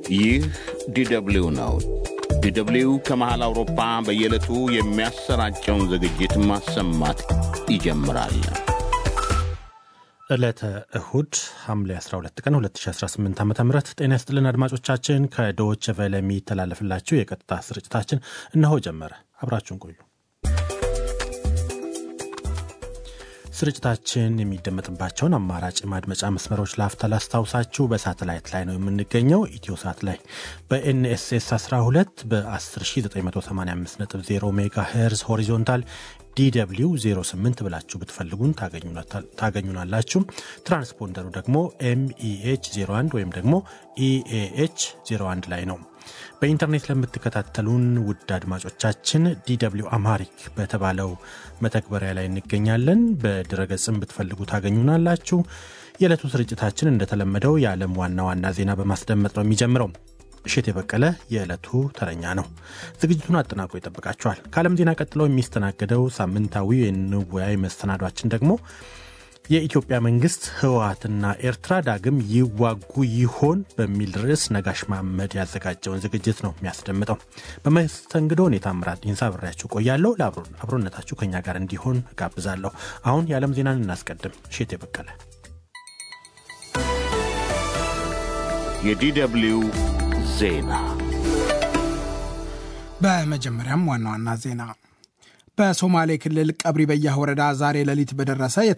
ይህ ዲደብሊው ነው። ዲደብሊው ከመሃል አውሮፓ በየዕለቱ የሚያሰራጨውን ዝግጅት ማሰማት ይጀምራል። ዕለተ እሁድ ሐምሌ 12 ቀን 2018 ዓ ም ጤና ይስጥልን አድማጮቻችን። ከዶች ቨለ የሚተላለፍላችሁ የቀጥታ ስርጭታችን እነሆ ጀመረ። አብራችሁን ቆዩ። ስርጭታችን የሚደመጥባቸውን አማራጭ ማድመጫ መስመሮች ላፍታ ላስታውሳችሁ። በሳተላይት ላይ ነው የምንገኘው። ኢትዮ ሳት ላይ በኤንኤስኤስ 12 በ10985.0 ሜጋ ሄርዝ ሆሪዞንታል ዲw 08 ብላችሁ ብትፈልጉን ታገኙናላችሁ። ትራንስፖንደሩ ደግሞ ኤምኢኤች 01 ወይም ደግሞ ኢኤኤች 01 ላይ ነው። በኢንተርኔት ለምትከታተሉን ውድ አድማጮቻችን ዲw አማሪክ በተባለው መተግበሪያ ላይ እንገኛለን። በድረገጽም ብትፈልጉ ታገኙናላችሁ። የዕለቱ ስርጭታችን እንደተለመደው የዓለም ዋና ዋና ዜና በማስደመጥ ነው የሚጀምረው። እሸት የበቀለ የዕለቱ ተረኛ ነው። ዝግጅቱን አጠናቆ ይጠብቃችኋል። ከዓለም ዜና ቀጥሎ የሚስተናገደው ሳምንታዊ የንወያይ መሰናዷችን ደግሞ የኢትዮጵያ መንግስት ህወሓትና ኤርትራ ዳግም ይዋጉ ይሆን በሚል ርዕስ ነጋሽ መሐመድ ያዘጋጀውን ዝግጅት ነው የሚያስደምጠው። በመስተንግዶ እኔ ታምራት ዲንሳ አብሬያችሁ ቆያለሁ። ለአብሮነታችሁ ከኛ ጋር እንዲሆን ጋብዛለሁ። አሁን የዓለም ዜናን እናስቀድም። እሸት የበቀለ የዲደብሊው ዜና በመጀመሪያም ዋና ዋና ዜና በሶማሌ ክልል ቀብሪ በያህ ወረዳ ዛሬ ሌሊት በደረሰ